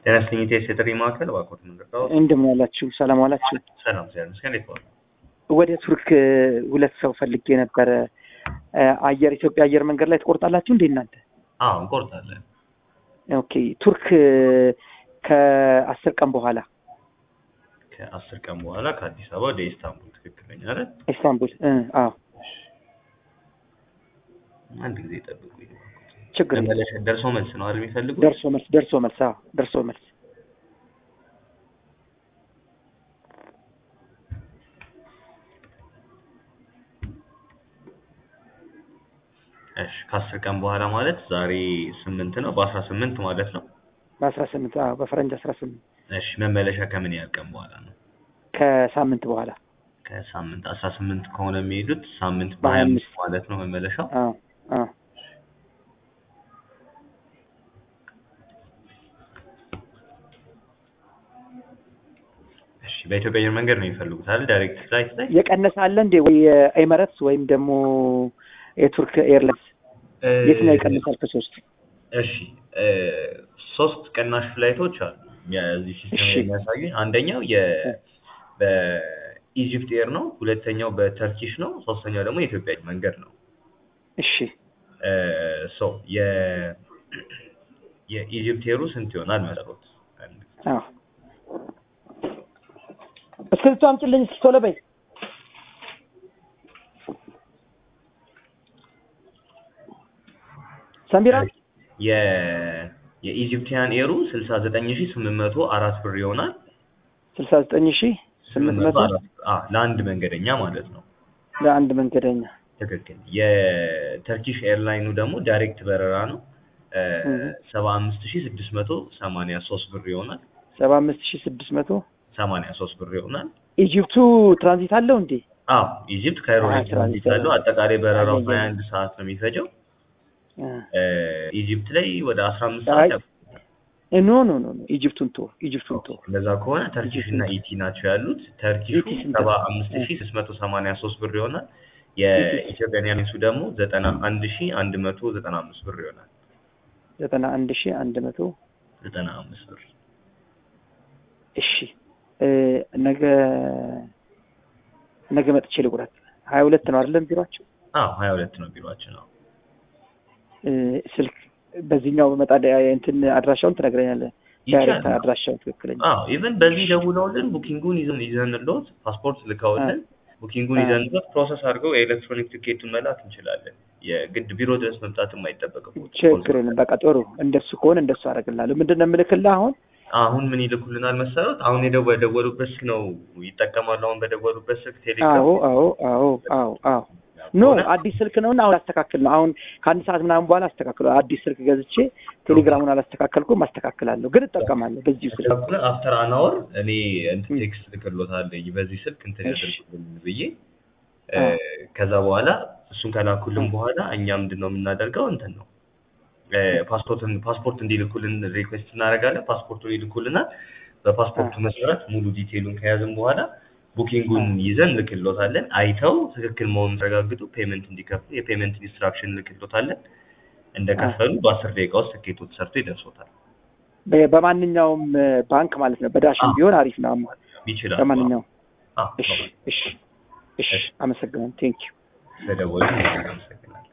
የነፍስኝት የጥሪ ማዕከል እባክዎት ምንድነው? እንደምን ዋላችሁ? ሰላም ዋላችሁ? ሰላም እግዚአብሔር ይመስገን። እንዴት ዋሉ? ወደ ቱርክ ሁለት ሰው ፈልጌ ነበረ። አየር ኢትዮጵያ አየር መንገድ ላይ ትቆርጣላችሁ እንዴ እናንተ? አዎ እንቆርጣለን። ኦኬ ቱርክ ከአስር ቀን በኋላ ከአስር ቀን በኋላ ከአዲስ አበባ ወደ ኢስታንቡል ትክክለኛ አይደል? ኢስታንቡል እ አዎ አንድ ጊዜ ጠብቁኝ። ችግር የለም። መመለሻ ደርሶ መልስ ነው አይደል የሚፈልጉት? ደርሶ መልስ ደርሶ መልስ አዎ ደርሶ መልስ እሺ ከአስር ቀን በኋላ ማለት ዛሬ ስምንት ነው በአስራ ስምንት ማለት ነው። በአስራ ስምንት አዎ በፈረንጅ አስራ ስምንት እሺ መመለሻ ከምን ያህል ቀን በኋላ ነው? ከሳምንት በኋላ ከሳምንት አስራ ስምንት ከሆነ የሚሄዱት ሳምንት በሀያ በሀያ አምስት አምስት ማለት ነው መመለሻው። አዎ አዎ እሺ በኢትዮጵያ አየር መንገድ ነው የሚፈልጉት አይደል? ዳይሬክት ፍላይት ላይ የቀነሰ አለ እንዴ ወይ ኤመረትስ ወይም ደግሞ የቱርክ ኤርላይንስ የትኛው ይቀንሳል ከሶስት እሺ እ ሶስት ቅናሽ ፍላይቶች አሉ የዚህ ሲስተም እሺ። የሚያሳዩኝ አንደኛው የ በኢጂፕት ኤር ነው ሁለተኛው በተርኪሽ ነው ሶስተኛው ደግሞ የኢትዮጵያ አየር መንገድ ነው እሺ እ ሶ የ የኢጂፕት ኤሩ ስንት ይሆናል መሰሎት አዎ እስክሪብቶ አምጪልኝ እስኪ ቶሎ በይ ሰሚራ የ የኢጂፕቲያን ኤሩ ስልሳ ዘጠኝ ሺ ስምንት መቶ አራት ብር ይሆናል ስልሳ ዘጠኝ ሺህ ስምንት መቶ አራት አ ለአንድ መንገደኛ ማለት ነው ለአንድ መንገደኛ ትክክል የተርኪሽ ኤርላይኑ ደግሞ ዳይሬክት በረራ ነው እህ። ሰባ አምስት ሺ ስድስት መቶ ሰማንያ ሶስት ብር ይሆናል ሰባ አምስት ሺህ ስድስት መቶ ሰማንያ ሶስት ብር ይሆናል ኢጂፕቱ ትራንዚት አለው እንዴ አዎ ኢጂፕት ካይሮ ላይ አዎ፣ ትራንዚት ትራንዚት አለው አጠቃላይ በረራው አየህ። ሀያ አንድ ሰዓት ነው የሚፈጀው እ። እ ኢጂፕት ላይ ወደ አስራ አምስት አይ፣ ሰዓት ያው እ ኖ ኖ ኖ ኖ ኢጂፕቱን ቶ ኢጂፕቱን ቶ እንደዛ ከሆነ ተርኪሽ እና ኢቲ ናቸው ያሉት ተርኪሹ ኢቲ ስንት ሰባ ነው? አምስት ሺ ስድስት መቶ ሰማንያ ሶስት ብር ይሆናል የኢትዮጵያን ኤርላይንሱ ደግሞ ዘጠና አንድ ሺ አንድ መቶ ዘጠና አምስት ብር ይሆናል ዘጠና አንድ ሺህ አንድ መቶ ዘጠና አምስት ብር እሺ እ ነገ ነገ መጥቼ ልቁረጥ ሀያ ሁለት ነው አይደለም ቢሯቸው አዎ ሀያ ሁለት ነው ቢሮአችን ነው እ ስልክ በዚህኛው በመጣ እንትን አድራሻውን ትነግረኛለህ ዳይሬክት ይቻላል። አድራሻውን ትክክለኛ አዎ ኢቨን በዚህ ደውለውልን ቡኪንጉን ይዘን ይዘንልዎት ፓስፖርት ልከውልን ቡኪንጉን አ። ይዘንልዎት ፕሮሰስ አድርገው የኤሌክትሮኒክ ቲኬቱን መላክ እንችላለን። የግድ ቢሮ ድረስ መምጣትም አይጠበቅም። ችግር የለም በቃ ጥሩ እንደሱ ከሆነ እንደሱ አደርግልሃለሁ ምንድን ነው የምልክልህ አሁን አሁን ምን ይልኩልናል መሰረት? አሁን የደወ- የደወሉበት ስልክ ነው ይጠቀማሉ። አሁን በደወሉበት ስልክ ቴሌግራም አዎ አዎ አዎ አዎ አዎ ኖ አዲስ ስልክ ነውና አሁን አስተካክል ነው አሁን ከአንድ ሰዓት ምናምን በኋላ አስተካክለ አዲስ ስልክ ገዝቼ ቴሌግራሙን አላስተካከልኩም አስተካክላለሁ ግን እጠቀማለሁ በዚሁ ስልክ አፍተር አናወር እኔ እንትን ቴክስት ልክሎታለኝ በዚህ ስልክ እንትን እሺ። ያደርጉልን ብዬ እ፣ አ። ከዛ በኋላ እሱን ከላኩልን በኋላ እኛ ምንድን ነው የምናደርገው እንትን ነው እ፣ ፓስፖርትን ፓስፖርት እንዲልኩልን ሪኩዌስት እናደርጋለን። ፓስፖርቱን ይልኩልናል። በፓስፖርቱ መሰረት ሙሉ ዲቴይሉን ከያዝን በኋላ ቡኪንጉን ይዘን ልክሎታለን። አይተው ትክክል መሆኑን ተረጋግጡ ፔመንት እንዲከፍሉ የፔመንት ኢንስትራክሽን ልክሎታለን። እንደከፈሉ በአስር ደቂቃ ውስጥ ትኬቱ ተሰርቶ ይደርሶታል። በ- በማንኛውም እ፣ ባንክ ማለት ነው በዳሽን አዎ። ቢሆን አሪፍ ነው አማ- ይችላል። በማንኛውም አዎ፣ እሺ አዎ። እሺ እሺ አመሰግናለሁ ቴንኪው ስለደወሉ አመሰግናለሁ።